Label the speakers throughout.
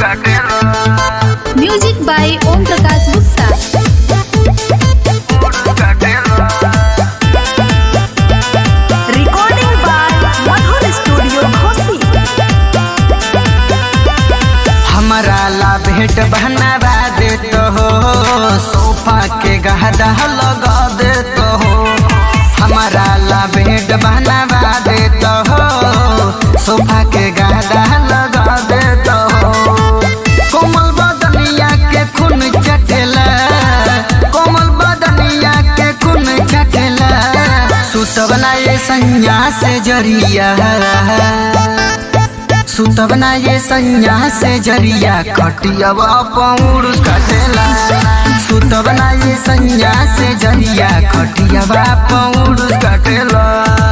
Speaker 1: music by Om Prakash Gupta
Speaker 2: recording by Madhur studio Ghosi
Speaker 3: हमारा ला भेंट बनवा देत हो सोफा के गहदा लगा देत हो हमारा ला भेंट बनवा देत हो सोफा के गहदा लगा देत हो कोमल बदनिया के खून चटेला कोमल बदनिया के खून चटेला सुतवना ये संज्ञा से जरिया सुतवना ये संज्ञा से जरिया खटियावा पौड़ कटेला सुतवना ये संज्ञा से जरिया खटियावा पौड़ कटेला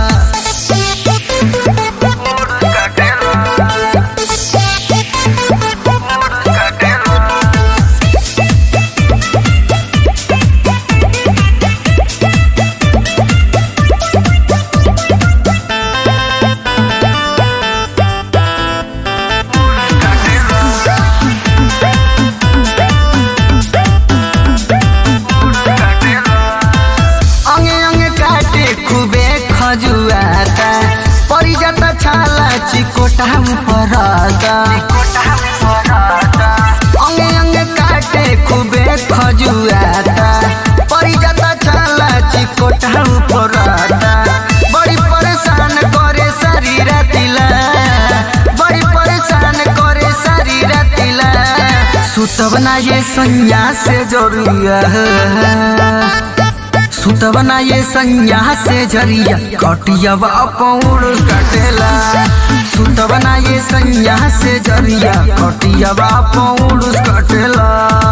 Speaker 3: अंगे अंगे काटे खूबे खजुआता परी जाता छाला चिकोटा पराता अंगे अंगे काटे खूबे खजुआता परी जाता छाला चिकोटा पराता बड़ी परेशान करे शरीर तिला बड़ी परेशान करे शरीर तिला सुतवना ये संज्ञा से जरूरिया सुतवना ये संज्ञा से जरिया कटियावा पौड़ कटेला सुतवना ये संज्ञा से जरिया कटियावा पौड़ कटेला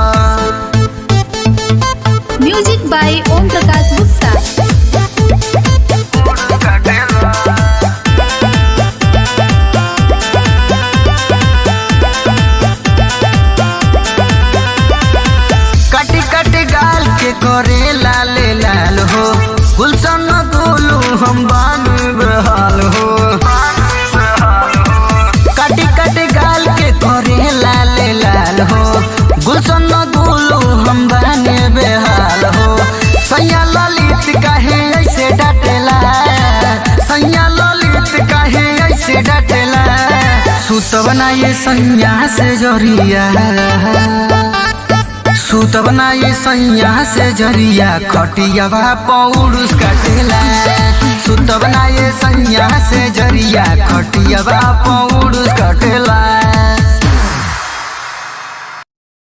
Speaker 1: म्यूजिक बाय ओम प्रकाश गुप्ता
Speaker 3: कटी कटी गाल के करे लाले लाल हो गुलशन गोलू हम बान बहाल हो कटी कटी गाल के करे लाले लाल हो गुलशन गोलू हम बाने बेहाल हो सैया ललित कहे ऐसे डटेला सैया ललित कहे ऐसे डटेला सुतवना ये संज्ञा से जरिया सुतवना ये सैया से जरिया खटियावा पौरुष कटेला सुतवना ये सैया से जरिया खटियावा पौरुष